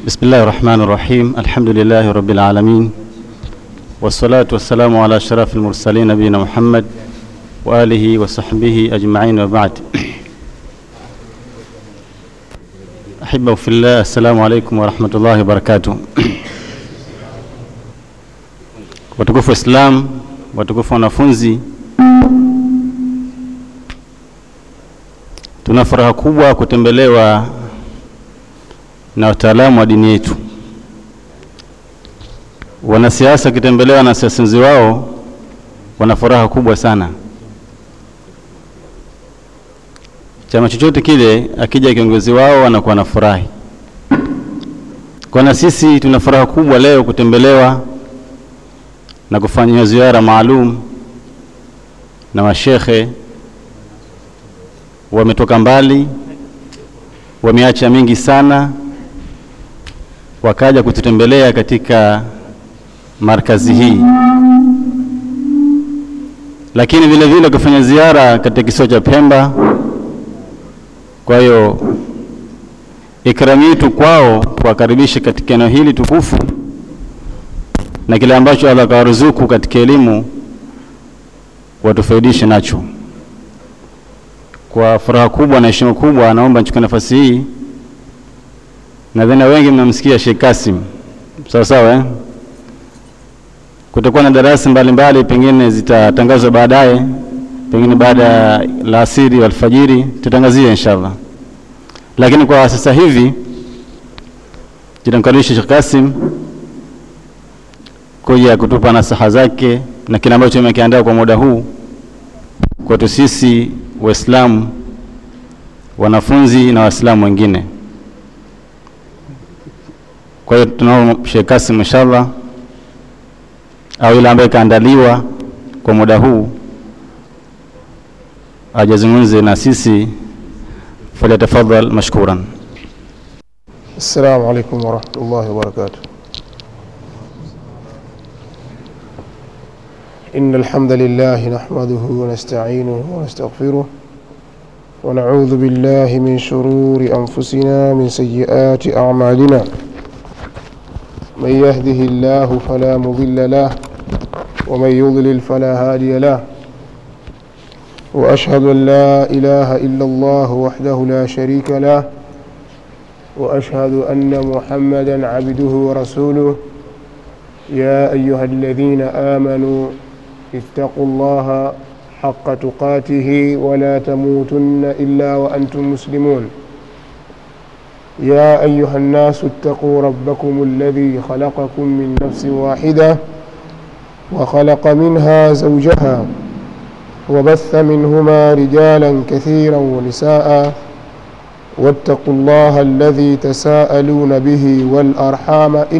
بسم الله الرحمن الرحيم الحمد لله رب العالمين والصلاة والسلام على أشرف المرسلين نبينا محمد وآله وصحبه أجمعين وبعد أحبه في الله السلام عليكم ورحمة الله وبركاته watukufu Islam, watukufu wanafunzi, tuna furaha kubwa kutembelewa na wataalamu wa dini yetu. Wanasiasa wakitembelewa na siasenzi wao wana furaha kubwa sana. Chama chochote kile akija kiongozi wao wanakuwa na furahi. Kwa na sisi tuna furaha kubwa leo kutembelewa na kufanya ziara maalum na washekhe wametoka mbali, wameacha mingi sana, wakaja kututembelea katika markazi hii, lakini vile vile kufanya ziara katika kisiwa cha Pemba. Kwa hiyo ikramu yetu kwao kuwakaribisha katika eneo hili tukufu na kile ambacho Allah kawaruzuku katika elimu watufaidishe nacho. Kwa furaha kubwa na heshima kubwa, naomba nichukue nafasi hii. Nadhani wengi mnamsikia Sheikh Kasim, sawa sawa, eh? Kutakuwa na darasa mbalimbali, pengine zitatangazwa baadaye, pengine baada ya la asiri alfajiri, tutangazie inshallah. Lakini kwa sasa hivi tutamkaribisha Sheikh Kasim kuja kutupa nasaha zake na kile ambacho amekiandaa kwa muda huu kwetu sisi Waislamu, wanafunzi na Waislamu wengine. Kwa hiyo tunaomba Sheikh Kasim inshallah, au yule ambaye kaandaliwa kwa muda huu ajazungumze na sisi, falyatafadhal mashkuran. Assalamu alaikum warahmatullahi wabarakatuh. إن الحمد لله نحمده ونستعينه ونستغفره ونعوذ بالله من شرور أنفسنا من سيئات أعمالنا من يهده الله فلا مضل له ومن يضلل فلا هادي له وأشهد أن لا إله إلا الله وحده لا شريك له وأشهد أن محمدا عبده ورسوله يا أيها الذين آمنوا اتقوا الله حق تقاته ولا تموتن إلا وأنتم مسلمون يا أيها الناس اتقوا ربكم الذي خلقكم من نفس واحدة وخلق منها زوجها وبث منهما رجالا كثيرا ونساء واتقوا الله الذي تساءلون به والأرحام